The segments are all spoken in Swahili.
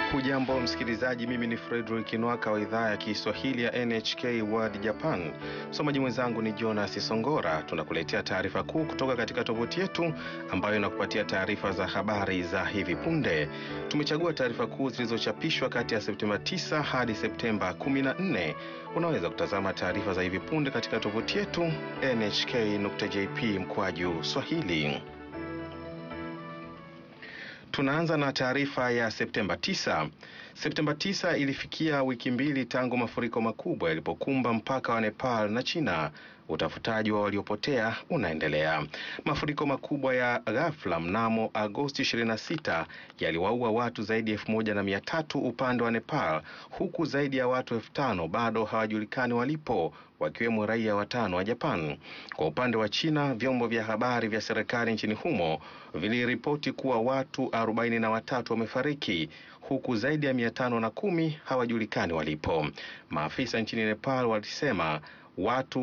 Hujambo msikilizaji, mimi ni Fredrick Nwaka wa idhaa ya Kiswahili ya NHK World Japan. Msomaji mwenzangu ni Jonas Songora. Tunakuletea taarifa kuu kutoka katika tovuti yetu ambayo inakupatia taarifa za habari za hivi punde. Tumechagua taarifa kuu zilizochapishwa kati ya Septemba 9 hadi Septemba 14. Unaweza kutazama taarifa za hivi punde katika tovuti yetu nhk.jp mkwaju swahili. Tunaanza na taarifa ya Septemba 9. Septemba 9 ilifikia wiki mbili tangu mafuriko makubwa yalipokumba mpaka wa Nepal na China. Utafutaji wa waliopotea unaendelea. Mafuriko makubwa ya ghafla mnamo Agosti 26 yaliwaua watu zaidi ya elfu moja na mia tatu upande wa Nepal, huku zaidi ya watu elfu tano bado hawajulikani walipo, wakiwemo raia watano wa Japan. Kwa upande wa China, vyombo vya habari vya serikali nchini humo viliripoti kuwa watu arobaini na watatu wamefariki huku zaidi ya mia tano na kumi hawajulikani walipo. Maafisa nchini Nepal walisema watu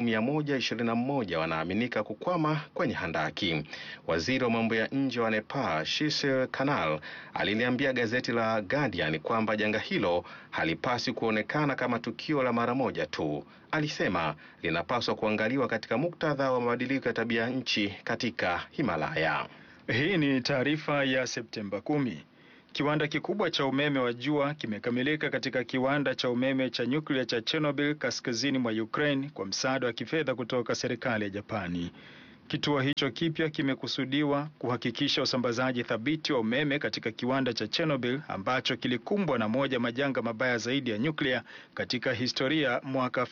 121 wanaaminika kukwama kwenye handaki. Waziri wa mambo ya nje wa Nepal, Shishir Kanal, aliliambia gazeti la Guardian kwamba janga hilo halipaswi kuonekana kama tukio la mara moja tu. Alisema linapaswa kuangaliwa katika muktadha wa mabadiliko ya tabia nchi katika Himalaya. Hii ni taarifa ya Septemba kumi. Kiwanda kikubwa cha umeme wa jua kimekamilika katika kiwanda cha umeme cha nyuklia cha Chernobyl kaskazini mwa Ukraine kwa msaada wa kifedha kutoka serikali ya Japani. Kituo hicho kipya kimekusudiwa kuhakikisha usambazaji thabiti wa umeme katika kiwanda cha Chernobyl ambacho kilikumbwa na moja majanga mabaya zaidi ya nyuklia katika historia mwaka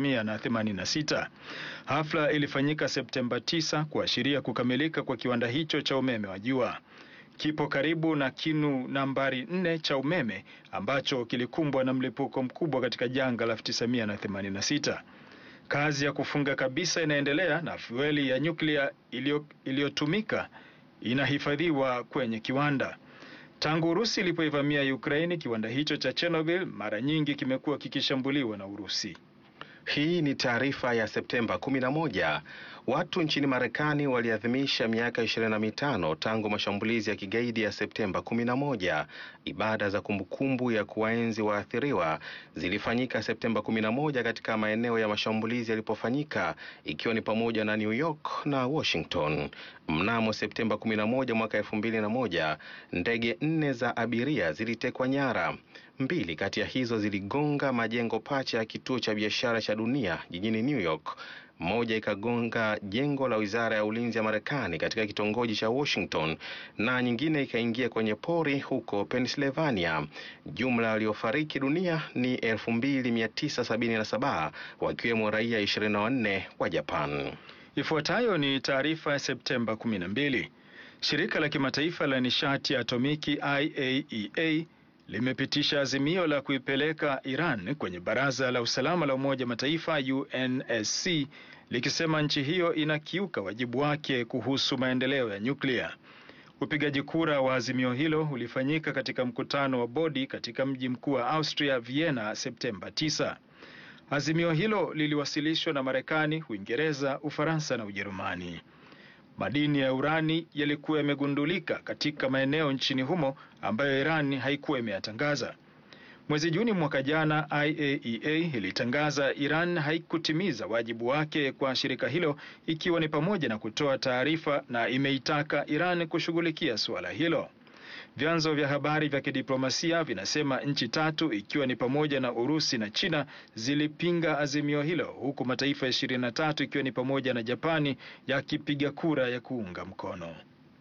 1986. Hafla ilifanyika Septemba 9 kuashiria kukamilika kwa kiwanda hicho cha umeme wa jua. Kipo karibu na kinu nambari nne cha umeme ambacho kilikumbwa na mlipuko mkubwa katika janga la 1986. Kazi ya kufunga kabisa inaendelea na fueli ya nyuklia iliyotumika inahifadhiwa kwenye kiwanda. Tangu Urusi ilipoivamia Ukraini, kiwanda hicho cha Chernobyl mara nyingi kimekuwa kikishambuliwa na Urusi. Hii ni taarifa ya Septemba 11. Watu nchini Marekani waliadhimisha miaka 25 tangu mashambulizi ya kigaidi ya Septemba 11. Ibada za kumbukumbu ya kuwaenzi waathiriwa zilifanyika Septemba 11 katika maeneo ya mashambulizi yalipofanyika ikiwa ni pamoja na New York na Washington. Mnamo Septemba 11 mwaka 2001, ndege nne za abiria zilitekwa nyara. Mbili kati ya hizo ziligonga majengo pacha ya kituo cha biashara cha dunia jijini New York. Moja ikagonga jengo la wizara ya ulinzi ya Marekani katika kitongoji cha Washington na nyingine ikaingia kwenye pori huko Pennsylvania. Jumla waliofariki dunia ni 2977 wakiwemo raia 24 wa Japan. Ifuatayo ni taarifa ya Septemba 12. Shirika la kimataifa la nishati ya atomiki IAEA limepitisha azimio la kuipeleka Iran kwenye Baraza la Usalama la Umoja Mataifa UNSC likisema nchi hiyo inakiuka wajibu wake kuhusu maendeleo ya nyuklia. Upigaji kura wa azimio hilo ulifanyika katika mkutano wa bodi katika mji mkuu wa Austria Vienna Septemba 9. Azimio hilo liliwasilishwa na Marekani, Uingereza, Ufaransa na Ujerumani. Madini ya urani yalikuwa yamegundulika katika maeneo nchini humo ambayo Iran haikuwa imeyatangaza. Mwezi Juni mwaka jana, IAEA ilitangaza Iran haikutimiza wajibu wake kwa shirika hilo, ikiwa ni pamoja na kutoa taarifa, na imeitaka Iran kushughulikia suala hilo. Vyanzo vya habari vya kidiplomasia vinasema nchi tatu ikiwa ni pamoja na Urusi na China zilipinga azimio hilo huku mataifa ishirini na tatu ikiwa ni pamoja na Japani yakipiga kura ya kuunga mkono.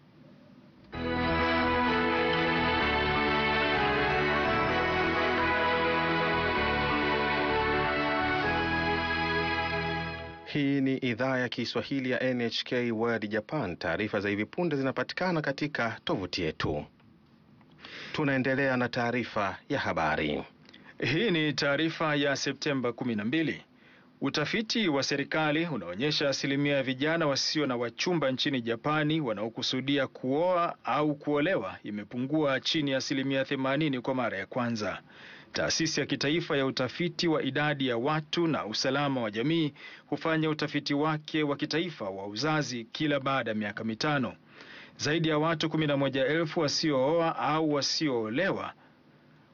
Hii ni idhaa ya Kiswahili ya NHK World Japan. Taarifa za hivi punde zinapatikana katika tovuti yetu. Tunaendelea na taarifa ya habari. Hii ni taarifa ya Septemba 12. Utafiti wa serikali unaonyesha asilimia ya vijana wasio na wachumba nchini Japani wanaokusudia kuoa au kuolewa imepungua chini ya asilimia 80 kwa mara ya kwanza. Taasisi ya kitaifa ya utafiti wa idadi ya watu na usalama wa jamii hufanya utafiti wake wa kitaifa wa uzazi kila baada ya miaka mitano. Zaidi ya watu 11,000 wasiooa au wasioolewa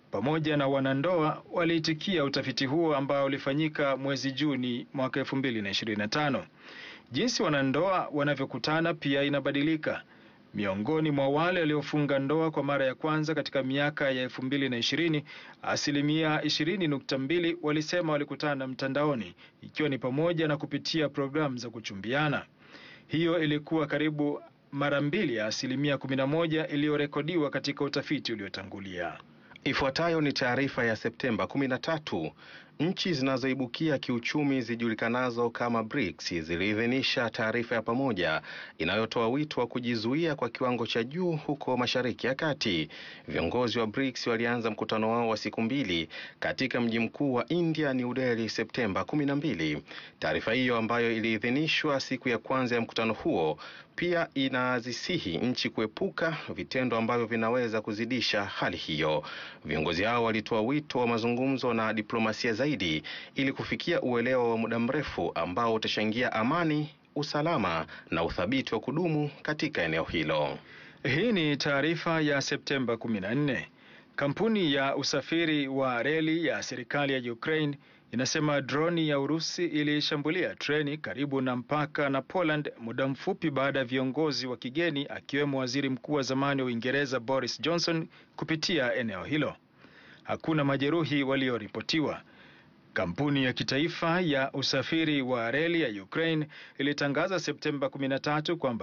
pamoja na wanandoa waliitikia utafiti huo ambao ulifanyika mwezi Juni mwaka 2025. Jinsi wanandoa wanavyokutana pia inabadilika. Miongoni mwa wale waliofunga ndoa kwa mara ya kwanza katika miaka ya 2020, asilimia 20.2 walisema walikutana mtandaoni, ikiwa ni pamoja na kupitia programu za kuchumbiana. Hiyo ilikuwa karibu mara mbili ya asilimia 11 iliyorekodiwa katika utafiti uliotangulia. Ifuatayo ni taarifa ya Septemba 13. Nchi zinazoibukia kiuchumi zijulikanazo kama BRICS ziliidhinisha taarifa ya pamoja inayotoa wito wa kujizuia kwa kiwango cha juu huko Mashariki ya Kati. Viongozi wa BRICS walianza mkutano wao wa siku mbili katika mji mkuu wa India, New Delhi, Septemba 12. Taarifa hiyo ambayo iliidhinishwa siku ya kwanza ya mkutano huo pia inazisihi nchi kuepuka vitendo ambavyo vinaweza kuzidisha hali hiyo. Viongozi hao walitoa wito wa mazungumzo na diplomasia zaidi ili kufikia uelewa wa muda mrefu ambao utachangia amani, usalama na uthabiti wa kudumu katika eneo hilo. Hii ni taarifa ya Septemba 14. Kampuni ya usafiri wa reli ya serikali ya Ukraine inasema droni ya Urusi ilishambulia treni karibu na mpaka na Poland muda mfupi baada ya viongozi wa kigeni akiwemo waziri mkuu wa zamani wa Uingereza Boris Johnson kupitia eneo hilo. Hakuna majeruhi walioripotiwa. Kampuni ya kitaifa ya usafiri wa reli ya Ukraine ilitangaza Septemba 13 kwamba